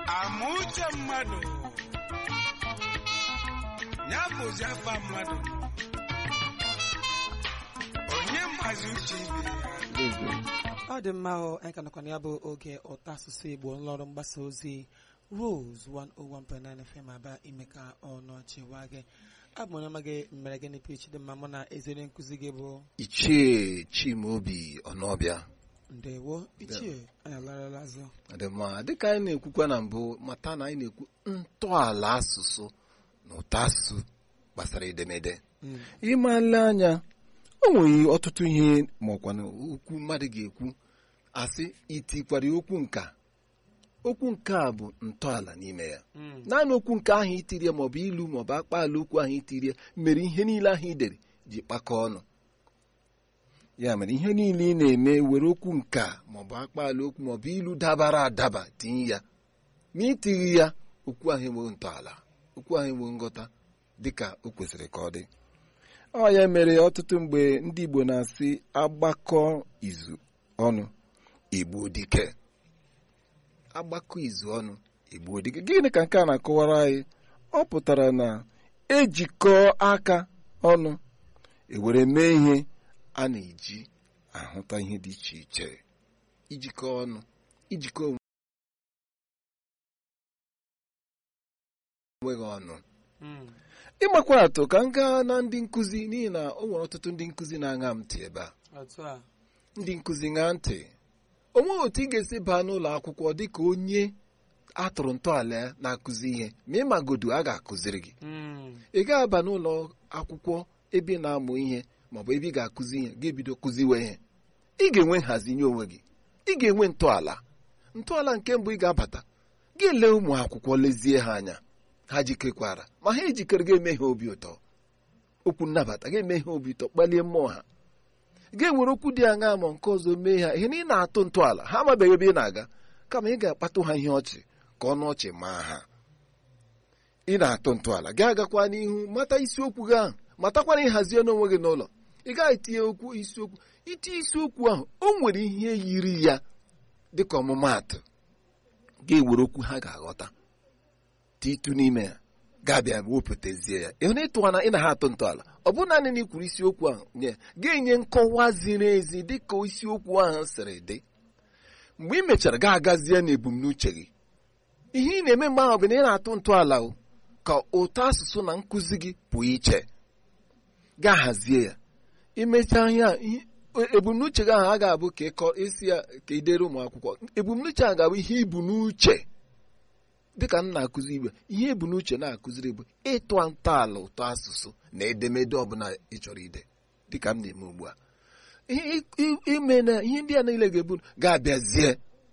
ama uche mmadụ ya bụzi afa mmadụ onye mazi uche ibe ya ọ dị mma ahụ anyị ka nọkwa na ya bụ oge ụtọ asụsụ igbo nlọrụ mgbasa ozi rose 101.9 fm aba ime ka ọnụ ọchịwa gị abụ m onye ọma gị mere gịnị pich dị mma mụ na ezere nkụzi gị bụ ichie chimaobi ọnọbịa ndewo ichie anyị alarala azụ adịmma dịka anyị na-ekwukwa na mbụ mata na anyị na-ekwu ntọala asụsụ na ụtọ asụsụ gbasara edemede Mm. ịmale anya o nwere ọtụtụ ihe ma ọkwa na okwu mmadụ ga-ekwu asị itikwara okwu nka okwu nke a bụ ntọala n'ime ya Mm. naanị okwu nke ahụ itirie maọbụ ilu maọbụ akpaala okwu ahụ itirie mere ihe niile ahụ i dere ji kpakọọ ọnụ ya mere ihe niile ị na-eme were okwu nka maọbụ akpaala okwu maọbụ ilu dabara adaba tinye ya ma itighi ya okwu ahụ enweghị ntọala okwu ahụ enweghị nghọta dịka o kwesịrị ka ọ dị ọ ya mere ọtụtụ mgbe ndị Igbo na-asị agbakọ izu ọnụ igbo dike agbakọ izu ọnụ igbo dike gịnị ka nke a na-akọwara anyị ọ pụtara na ejikọ aka ọnụ ewere mee ihe a na-eji ahụta ihe dị iche iche ijikọ ọnụ ijikọ onweghị ọnụ Mm. ịmakwa atụ ka m gaa na ndị nkụzi n'ihi na o nwere ọtụtụ ndị nkụzi na-aṅa m ntị ebe a otu a ndị nkụzi ṅaa ntị o nweghị otu ị ga-esi baa n'ụlọ akwụkwọ dịka onye atụrụ ntọala ya na-akụzi ihe ma ịmagodu a ga-akụziri gị Mm. ị ga-aba n'ụlọ akwụkwọ ebe ị na-amụ ihe maọbụ ebe ị ga-akụzi ihe ga-ebido kụziwe ihe ị ga-enwe nhazi nye onwe gị ị ga-enwe ntọala ntọala nke mbụ ị ga-abata ga-ele ụmụ akwụkwọ lezie ha anya ha jikekwara ma ha ejikere ga-eme ha obi ụtọ okwu nnabata ga-eme ha obi ụtọ kpalie mmụọ ha ga-enwere okwu dị aṅa ma nke ọzọ mee ha ihe na ị na-atụ ntọala ha amabeghị ebe ị na-aga kama ị ga-akpatụ ha ihe ọchị ka ọnụ ọchị maa ha ị na-atụ ntọala gị agakwa n'ihu mata isiokwu gị ahụ matakwana ịhazie n'onwe gị n'ụlọ ị gaghị tinye okwu isiokwu itinye isiokwu ahụ o nwere ihe yiri ya dịka ọmụmaatụ ga-ewere okwu ha ga-aghọta titu n'ime ya ga-abịa wepụtazie ya ịhụ na ịtụwana ị na ha atụ ntọala ọ bụ naanị na ikwuru isiokwu ahụ nye ga-enye nkọwa ziri ezi dịka isiokwu ahụ siri dị mgbe ị mechara ga-agazie na ebumnuche gị ihe ị na-eme mgbe ahụ bụ na ị na-atụ ntọala o ka ụtọ asụsụ na nkụzi gị pụọ iche gaa hazie ya imechaa ihe a ihe- ebumnuche gị ahụ a ga-abụ ka ịkọ isi ya ka idere ụmụ akwụkwọ ebumnuche a ga-abụ ihe ibu n'uche dịka m na-akụzi igbe ihe ebu n'uche na-akụziri bụ ịtụ ntọala ụtọ asụsụ na edemede ọbụla ị chọrọ ide dịka m na-eme ugbu a ihe i- i- ime na ihe ndị a niile ga-ebu ga-abịazie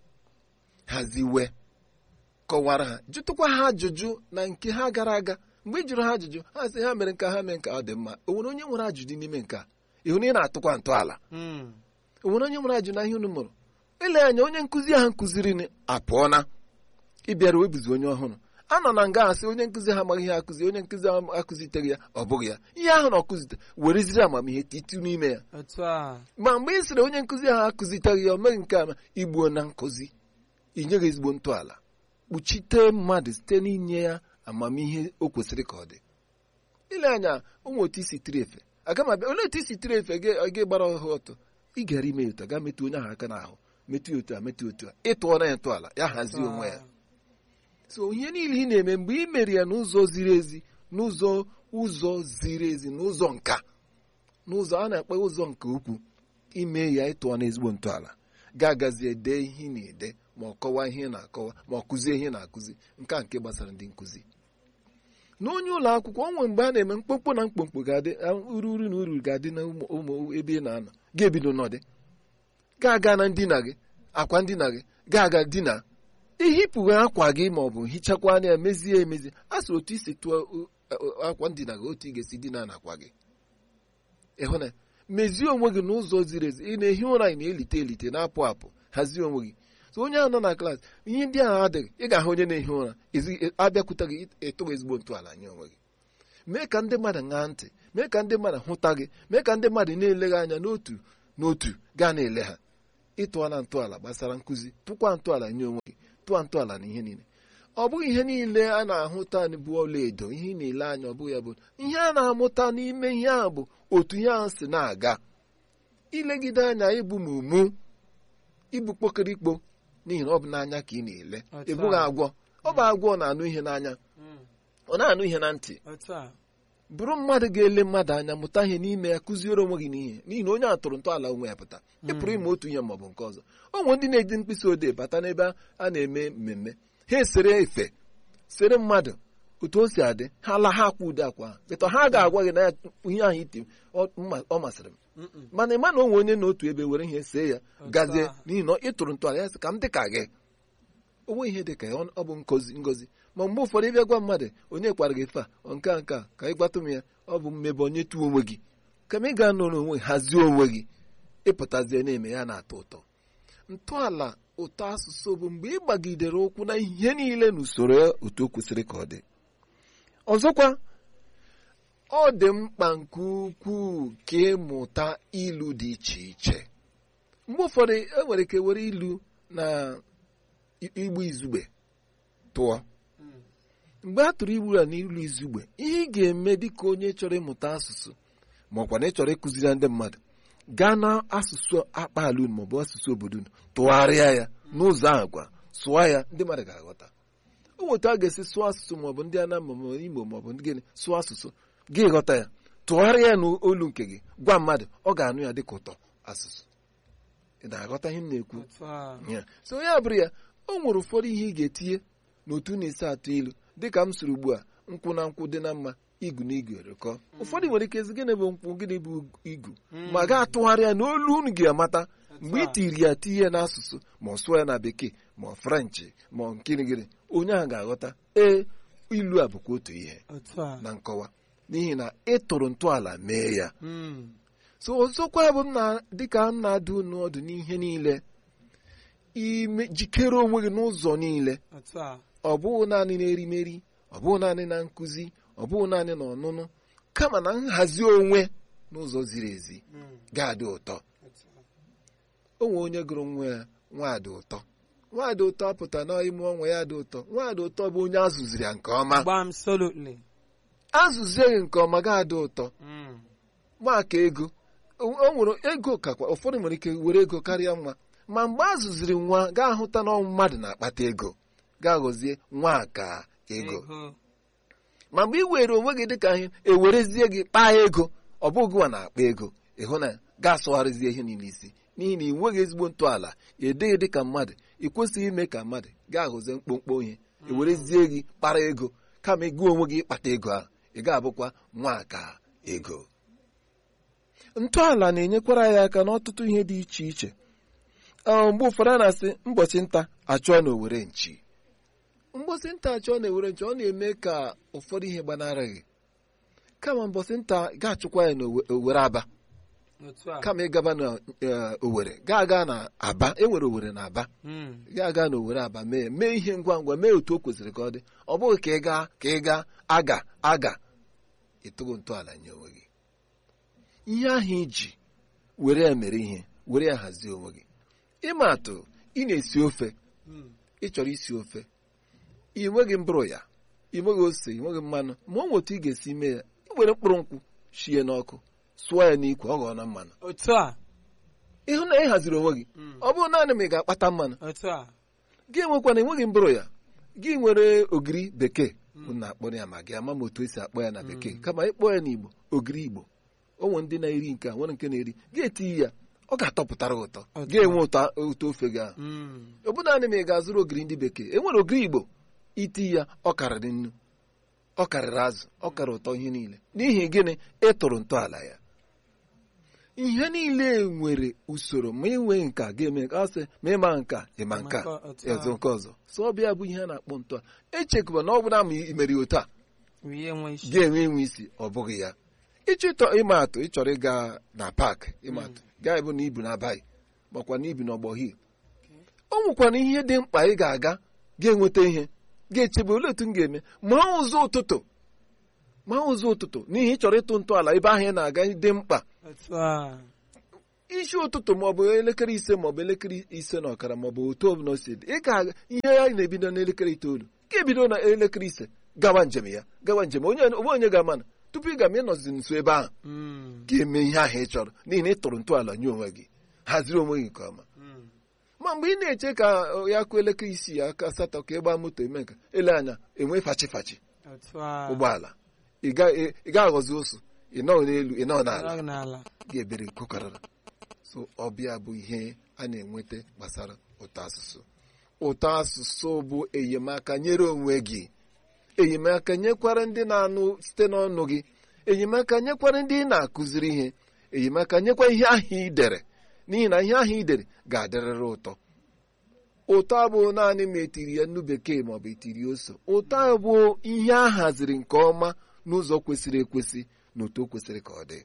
haziwe kọwara ha jụtụkwa ha ajụjụ na nke ha gara aga mgbe ị jụrụ ha ajụjụ ha sị ha mere nke ha mee nke ọ dị mma o nwere onye nwere ajụjụ n'ime nke a ịhụ na ị na-atụkwa ntọala Mm. o nwere onye nwere ajụ na ihe unu mụrụ ile anya onye nkụzi ahụ nkụziri ni apụọna ịbịara webuzi onye ọhụrụ a nọ na nga asị onye nkụzi ha amaghị ihe akụzi onye nkụzi ahụ akụziteghị ya ọ bụghị ya ihe ahụ na ọkụzite wereziri amamihe titu n'ime ya otu a ma mgbe ị sịrị onye nkụzi ahụ akụziteghị ya o meghị nke ama igbuo na nkụzi inyeghị ezigbo ntọala kpuchite mmadụ site n'inye ya amamihe o kwesịrị ka ọ dị ile anya ụmụ otu isi tiri efe aga m abịa olee otu isi tiri efe gị gị gbara ọhụ ọtọ ị gara ime ya otu a gaa metụ onye ahụ aka n'ahụ metụ ya otu a metụ ya otu a ịtụọra ya ntọala ya hazie onwe ya so ihe niile ị na-eme mgbe ị mere ya n'ụzọ ziri ezi n'ụzọ ụzọ ziri ezi n'ụzọ nka n'ụzọ a na-akpọ ụzọ nke ukwu ime ya ịtụọ na ezigbo ntọala ga-agazi ede ihe ị na-ede ma ọ kọwaa ihe ị na-akọwa ma ọ kụzie ihe ị na-akụzi nke a nke gbasara ndị nkụzi n'onye ụlọ akwụkwọ o nwere mgbe a na-eme mkpomkpo na mkpomkpo ga-adị uru uru na uru ga-adị na ụmụ ụmụ ebe ị na-anọ ga-ebido n'ọdị ga-aga na ndina gị akwa ndina gị ga-aga dina ihipụghị akwa gị ma ọ bụ hichakwa anya ya mezie emezi a sị otu isi tụọ uh, uh, akwa ndina gị otu ị ga-esi dina na akwa gị ịhụ na mezie onwe gị n'ụzọ ziri ezi ị na-ehi ụra ị na-elite elite na-apụ apụ hazie onwe gị so onye ahụ nọ na klaasị ihe ndị ahụ adịghị ị ga-ahụ onye na-ehi ụra ezi- abịakwute gị ịtụghị ezigbo ntọala nye onwe gị mee ka ndị mmadụ ṅaa ntị mee ka ndị mmadụ hụta gị mee ka ndị mmadụ na-ele gị anya n'otu n'otu gaa na-ele ha ịtụọ na ntọala gbasara nkụzi tụkwa ntọala nye onwe gị tụọ ntọala na ihe niile ọ bụghị ihe niile a na-ahụta bụ ọlaedo ihe ị na-ele anya ọ bụghị ya bụ ihe a na-amụta n'ime ihe ahụ bụ otu ihe ahụ si na-aga ilegide anya ịbụ mumu ịbụ kpokirikpo n'ihi na ọ bụ n'anya ka ị na-ele Otu a. ịbụghị agwọ ọ bụ agwọ ọ na-anụ ihe n'anya ọ na-anụ ihe na ntị otu a bụrụ mmadụ ga-ele mmadụ anya mụta ihe n'ime ya kụziere onwe gị n'ihe n'ihi na onye a tụrụ ntọala onwe ya pụta ị pụrụ ime otu ihe maọbụ nke ọzọ o nwere ndị na-eji mkpịsị odee bata n'ebe a na-eme mmemme ha esere efe sere mmadụ otu o si adị ha la ha akwa ude akwa ha bịta ha ga-agwa gị na ya ihe ahụ iti ọ mma- ọ masịrị m Mm-mm. mana ịma na onwe onye n'otu ebe were ihe see ya Otu gazie a. n'ihi na ị tụrụ ntọala ya sị ka m dị ka gị onwe ihe dị ka ya ọ bụ ngozi ngozi ma mgbe ụfọdụ ịbịa gwa mmadụ onye kwara gị fe a ọ nke a nke a ka ị gbatụ m ya ọ bụ mmebe onye tuo onwe gị kama ị ga-anọrọ onwe gị, hazie onwe gị ịpụtazie na-eme ya na-atọ ụtọ ntọala ụtọ asụsụ bụ mgbe ị gbagidere ụkwụ na ihe niile n'usoro ya otu o kwesịrị ka ọ dị ọzọkwa ọ dị mkpa nke ukwuu ka ịmụta ilu dị iche iche mgbe ụfọdụ e nwere ike were ilu na i- igbu izugbe tụọ mgbe a tụrụ igbu a n'ilu izugbe ihe ị ga-eme dịka onye chọrọ ịmụta asụsụ ma ọkwa na ị chọrọ ịkụziri ndị mmadụ gaa na asụsụ akpaala unu maọbụ asụsụ obodo unu tụgharịa ya n'ụzọ ahụ gwa sụọ ya ndị mmadụ ga-aghọta o nweta a ga-esi sụọ asụsụ maọbụ ndị Anambra maọbụ Imo maọbụ ndị gịnị sụọ asụsụ gị ghọta ya tụgharịa ya n'olu nke gị gwa mmadụ ọ ga-anụ ya dịka ụtọ asụsụ ị na-aghọta ihe m na-ekwu otu a ya so ya bụrụ ya o nwere ụfọdụ ihe ị ga-etinye n'otu na-esi atụ ilu dịka m siri ugbu a nkwụ na nkwụ dị na mma igu na igu erikọ ụfọdụ nwere ike ezi gịnị bụ nkwụ gịnị bụ igu ma ga-atụgharị ya n'olu unu ga-amata mgbe ị tiri ya tinye ya n'asụsụ ma ọ sụọ ya na bekee ma ọ frenchị ma ọ nkirigiri onye ahụ ga-aghọta ee ilu a bụkwa otu ihe otu a na nkọwa n'ihi na ị tụrụ ntọala mee ya Mm. so ọzọkwa bụ m na dịka m na-adụ unu ọdụ n'ihe niile ime jikere onwe gị n'ụzọ niile otu a ọ bụghị naanị n'erimeri ọ bụghị naanị na nkụzi ọ bụghị naanị na ọnụnụ kama na nhazi onwe n'ụzọ ziri ezi Mm. ga-adị ụtọ otu a o nwere onye gụrụ nwa ya nwaadị ụtọ nwaadị ụtọ apụta na ime ọnwa ya dị ụtọ nwaadị ụtọ bụ onye azụziri ya nke ọma gbam solutly azụzie gị nke ọma ga-adị ụtọ Mm. maka ego o o nwere ego kakwa ụfọdụ nwere ike were ego karịa nwa ma mgbe a zụziri nwa ga-ahụta na ọ mmadụ na-akpata ego ga-aghọzie nwa ka ego ego ma mgbe ị were onwe gị dịka ihe ewerezie gị kpaa ego ọ bụghị nwa na-akpa ego ịhụ na ga-asụgharịzie ihe niile isi n'ihi na ị nweghị ezigbo ntọala edeghị dịka mmadụ ị kwesịghị ime ka mmadụ ga-aghọzie mkpomkpo ihe ewerezie gị kpara ego kama gị onwe gị ịkpata ego ahụ ị ga-abụkwa nwa ka ego ntọala na-enyekwara ya aka n'ọtụtụ ihe dị iche iche Ọ, mgbe ụfọdụ a na-asị mbọchị nta achụọ na owere nchi mgbọsị nta achụọ na owere nchi ọ na-eme ka ụfọdụ ihe gbanara gị kama mbọsị nta ga-achụkwa ya na Owe- owere aba otu a kama ịgaba na eh, owere ga-aga na aba enwere owere na aba Mm. ga-aga na owere aba mee mee ihe ngwa ngwa mee otu o kwesịrị ka ọ dị ọ bụghị ka ị gaa ka ị gaa aga aga ịtụgo ntọala nye onwe gị ihe ahụ iji were ya mere ihe were ya hazie onwe gị ịma atụ ị na-esi ofe Mm. ị chọrọ isi ofe ị nweghị mbụrụ ya ị nweghị ose ị nweghị mmanụ ma ọ otu ị ga-esi mee ya ị were mkpụrụ nkwụ shie n'ọkụ sụọ ya n'ikwe ọ ghọọ na mmanụ otu a ịhụ na ị haziri onwe gị Mm. ọ bụrụ naanị ma ị ga-akpata mmanụ otu a gị enwekwana enweghị mbụrụ ya gị nwere ogiri bekee unu na-akpọ ya ma gị ama m otu esi akpọ ya na bekee kama ịkpọ ya n'igbo ogiri igbo o nwere ndị na-eri nke a nwere nke na-eri gị etinye ya ọ ga-atọpụtara ụtọ Ụtọ. ga-enwe ụtọ ụtọ ofe gị ahụ Mm. ọ bụ naanị ma ị ga-azụrụ ogiri ndị bekee enwere ogiri igbo iti ya ọ karịrị nnu ọ karịrị azụ ọ karịrị ụtọ ihe niile n'ihi gịnị ịtụrụ ntọala ya ihe niile nwere usoro ma inwe nka ga-eme ka ọ sị ma ịma nka ịma nka Ịma nke otu a. ọzọ nke ọzọ so ọ bịa bụ ihe a na-akpọ ntọala echekwa na ọ bụ na ma imeri otu a rie nwe isi ga-enwe enwe isi ọ bụghị ya ịchọ ịtọ ịma atụ ịchọrọ ịga na paakị ịma atụ gaa ebe na ibu na-abaghị makwa na ibi n'ọgbọ hil o nwekwana ihe dị mkpa ị ga-aga ga-enweta ihe ga-echebe olee otu m ga-eme ma ụzọ ụtụtụ ma ụzọ ụtụtụ n'ihi ịchọrọ ịtụ ntọala ebe ahụ ị na-aga dị mkpa otu a isi ụtụtụ maọbụ elekere ise maọbụ elekere ise na ọkara maọbụ otu ọbụla o si dị ị ga ihe ya na-ebido n'elekere itoolu ga-ebido na elekere ise gawa njem ya gawa njem onye onwe onye ga-ama na tupu ị ga-ama ịnọzi nso ebe ahụ Mm. ga-eme ihe ahụ ị chọrọ n'ihi na ị tụrụ ntọala nye onwe gị haziri onwe gị nke ọma Mm. ma mgbe ị na-eche ka ọ, ya kụọ elekere isii aka asatọ ka ị gbaa moto eme nka ele anya enwe fachi fachi otu a ụgbọala ị ga- ị ị ga-aghọzi ụsụ ị nọ n'elu ị nọ n'ala Nọrọ n'ala ga-ebere kokarara so ọbịa bụ ihe a na-enweta gbasara ụtọ asụsụ ụtọ asụsụ bụ enyemaka nyere onwe gị enyemaka nyekwara ndị na-anụ site n'ọnụ gị enyemaka nyekwara ndị ị na-akụziri ihe enyemaka nyekwa ihe ahụ ị dere n'ihi na ihe ahụ ị dere ga-adịrịrị ụtọ ụtọ abụ naanị ma etiri ya nnu bekee maọbụ etiri ose ụtọ bụ ihe a haziri nke ọma n'ụzọ kwesịrị ekwesị na otu o kwesịrị ka ọ dị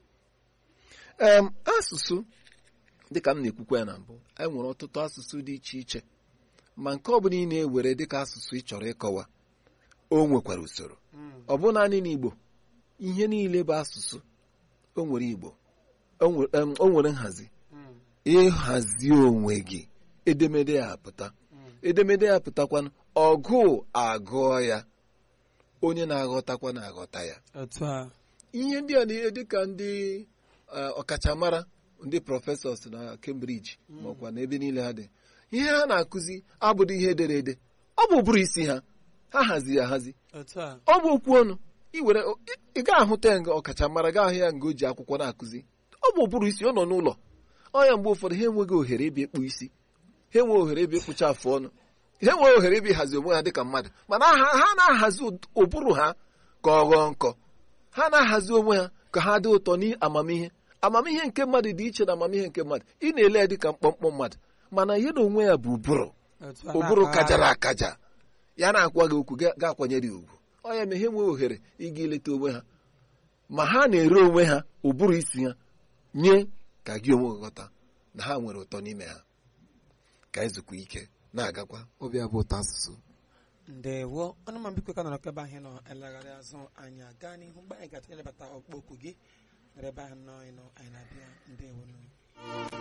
em asụsụ dịka m na-ekwukwa ya na mbụ anyị nwere ọtụtụ asụsụ dị iche iche ma nke ọ bụla ị na-ewere dịka asụsụ ị chọrọ ịkọwa o nwekwara usoro Mm. ọ bụ naanị n'Igbo ihe niile bụ asụsụ o nwere Igbo o nwere em, o nwere nhazi Mm. ịhazi onwe gị edemede ya apụta Mm. edemede ya pụtakwanụ ọgụ agụọ ya onye na-aghọtakwa na-aghọta ya otu a ihe ndị a na-ihe dịka ndị eh, ọkachamara ndị prọfesọs na Cambridge maọkwa na ebe niile ha dị ihe ha na-akụzi abụghị ihe edere ede ọ bụ ụbụrụ isi ha ha haziri ahazi otu a ọ bụ okwu ọnụ ị were ị- ị ga-ahụta ya nga ọkachamara ga ahụ ya nga o ji akwụkwọ na-akụzi ọ bụ ụbụrụ isi ọ nọ n'ụlọ ọ ya mgbe ụfọdụ ha enweghị ohere ịbịa ịkpụ isi ha enweghị ohere ịbịa ịkpụcha afụ ọnụ ha enweghị ohere ịbịa ịhazi onwe ha dịka mmadụ mana ha ha na-ahazi ụd- ụbụrụ ha ka ọ ghọọ nkọ ha na-ahazi onwe ha ka ha dị ụtọ n'amamihe amamihe nke mmadụ dị iche na amamihe nke mmadụ ị na-ele ya dịka mkpọmkpọ mmadụ mana ya na onwe ya bụ ụbụrụ otu a ụbụrụ na-akpagharị. kajara akaja ya na-akwa gị okwu ga- ga-akwanyere ya ugwu ọ ya mee ha enweghị ohere ịga ileta onwe ha ma ha na-ere onwe ha ụbụrụ isi ha nye ka gị onwe gị ghọta na ha nwere ụtọ n'ime ha ka ezukwa ike na-agakwa ọbịa bụ ụtọ asụsụ ndewo ọnụ ma biko ka nọrọ ebe ahụ nọ elegharị azụ anyị aga n'ihu mgbe anyị ga-elebata ọkpọ okwu gị nọrọ ebe ahụ nọ anyị nọ anyị na-abịa ndewo nụ